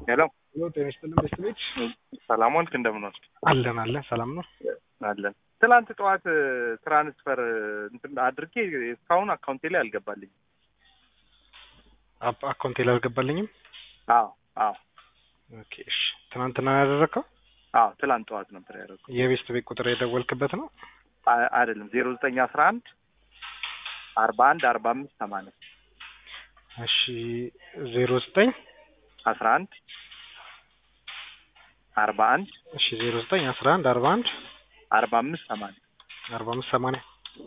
ሄሎ ሄሎ ጤና ይስጥልን ቤተሰቦች ሰላም ዋልክ? እንደምን ዋልክ? አለን አለን ሰላም ነው አለን። ትናንት ጠዋት ትራንስፈር እንትን አድርጌ እስካሁን አካውንቴ ላይ አልገባልኝም። አፕ አካውንቴ ላይ አልገባልኝም አዎ አዎ ኦኬ እሺ ትናንትና ነው ያደረግከው አዎ ትላንት ጠዋት ነበር ያደረኩት። የቤስት ቤት ቁጥር የደወልክበት ነው አ- አይደለም ዜሮ ዘጠኝ አስራ አንድ አርባ አንድ አርባ አምስት ሰማንያ እሺ ዜሮ ዘጠኝ አስራ አንድ አርባ አንድ እሺ ዜሮ ዘጠኝ አስራ አንድ አርባ አንድ አርባ አምስት ሰማንያ አርባ አምስት ሰማንያ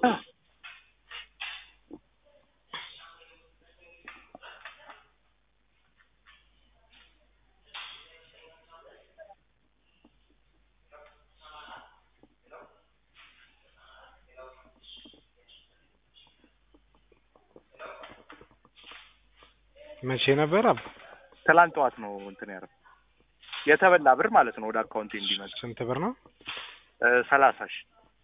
መቼ ነበር አብ ትላንት ጠዋት ነው እንትን ያደረኩት የተበላ ብር ማለት ነው ወደ አካውንቴ እንዲመጣ ስንት ብር ነው እ ሰላሳ ሺህ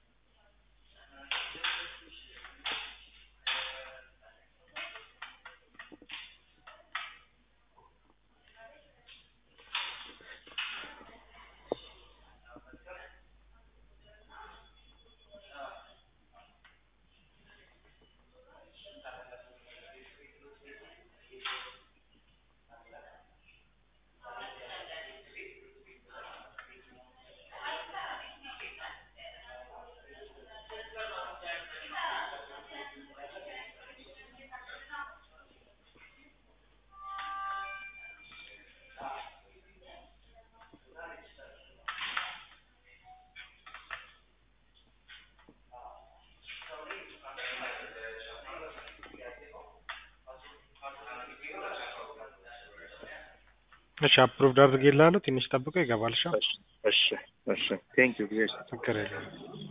እሺ አፕሩቭድ አድርጌልሃለሁ ትንሽ ጠብቀው ይገባል እሺ እሺ እሺ እሺ ቴንክ ዩ ችግር የለም